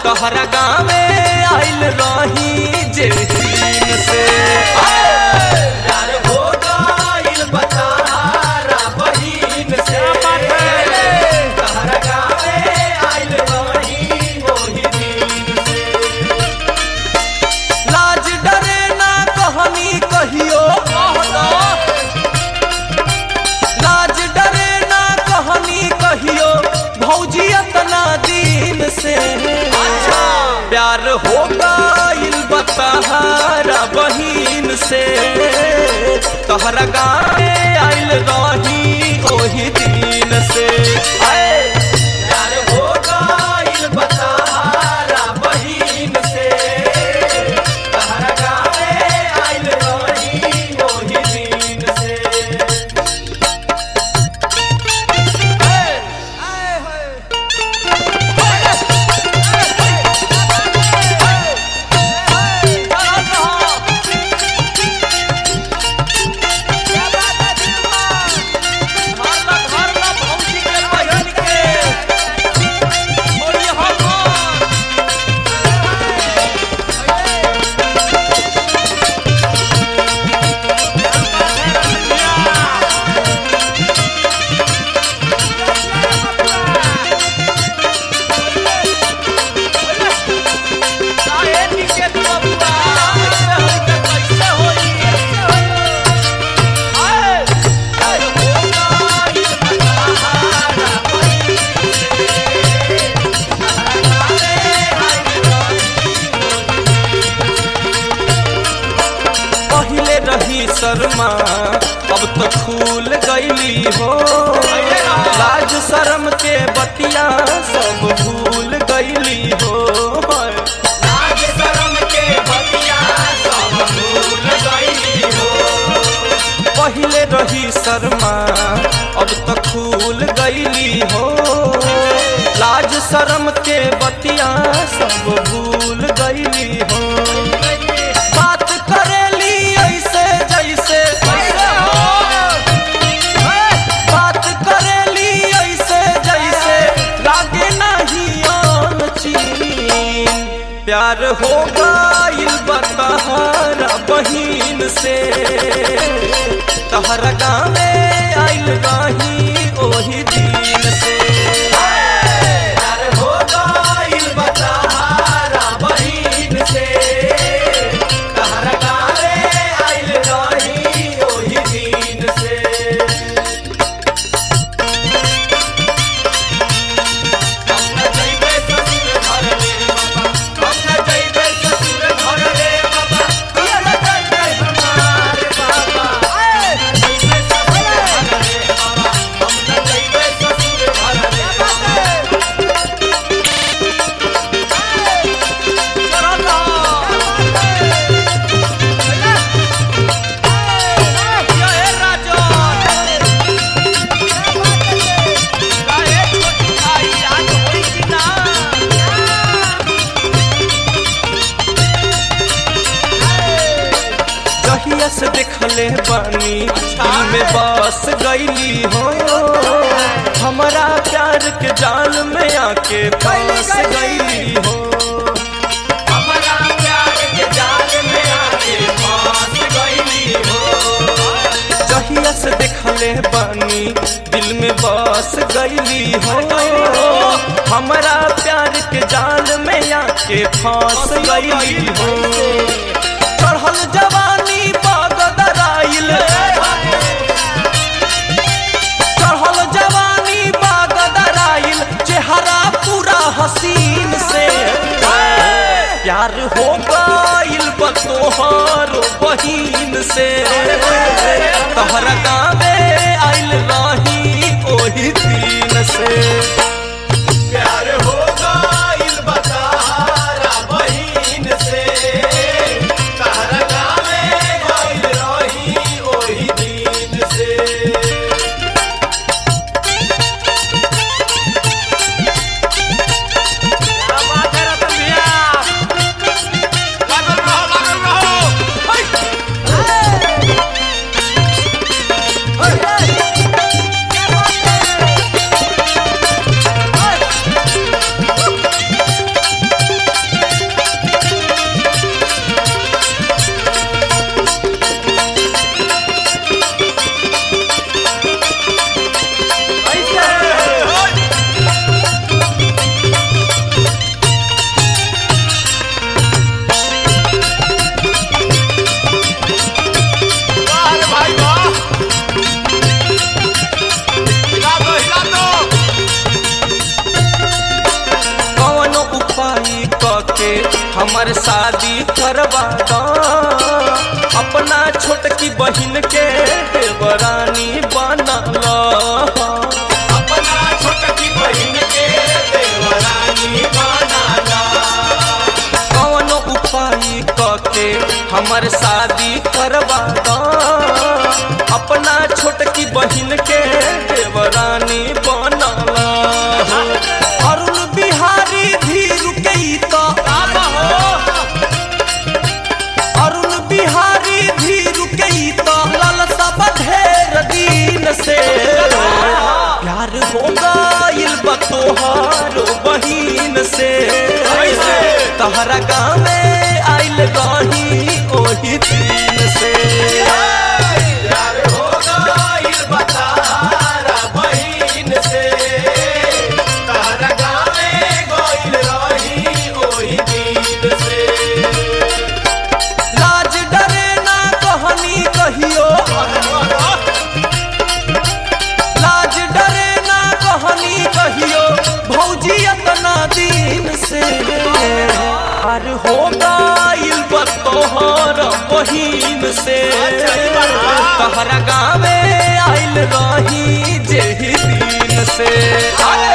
तोहरा गाँवे आइल रही जे दिन से प्यार हो गइल बतारा बहिन से तोहरा गाँवे आइल रही ओही दिन से लाज डरे ना कहनी कहियो कहना लाज डरे ना कहनी कहियो भौजी अतना दिन से प्यार हो गइल बतहारा बहिन से तोहरा गाँवे आइल रही ओही दिन से आए प्यार हो गइल बतहारा बहिन से तोहरा गाँवे आइल रही ओही दिन से पहले रही शर्मा अब तो खुल गईली हो लाज शर्म के बतिया सब भूल गईली हो लाज शर्म के बतिया सब भूल गईली हो पहले रही शर्मा अब तो खुल गईली हो लाज शर्म के बतिया सब भूल गईली हो बात करेली ऐसे जैसे बात करेली ऐसे जैसे लागे नहीं आन चीन प्यार हो गइल बतहारा बहिन से तहरा गाँवे आइल रही ओही दिन से प्यार हो गइल बतहारा बहिन से तहरा गाँवे आइल रही ओही दिन से जहिया से देखले बानी दिल में बस गईली हो हमारा प्यार के जाल में आके फंस गईली हो हमारा प्यार के जाल में आके फंस गईली हो जहिया से देखले बानी दिल में बस गईली हो हमारा प्यार के जाल में आके फंस गईली हो चढ़ल जवानी बागदराइल चढ़ल जवानी बागदराइल चेहरा पूरा हसीन से प्यार हो गइल बतोहर बहिन से तहरा गाँवे आइल रही ओही दिन से प्यार हो गइल बतारा बहिन से तहरा गाँवे गइल रही ओही दिन से Hey! हमर शादी करवा दो अपना छोटकी बहिन के देवरानी बनल अपना छोटकी बहिन के देवरानी बनाला कौन उपाय कके हमर शादी करवा दो अपना छोटकी बहिन के देवरानी बनल अरुण बिहारी धीरू के तो अरुण बिहारी धीरू के तो ललसा ढेर दिन से प्यार हो गइल बा तोहार बहिन से कैसे? तहरा गाँव में आइल रही ओही दिन से यार हो गइल बतारा बहिन से तारा गावे गइल रही ओही दिन से लाज डरे ना कहनी कहियो लाज डरे ना कहनी कहियो भौजी अपना दिन से पार हो गइल बा तोहर बहिन से तहरा गाँवे आइल रही जेही दिन से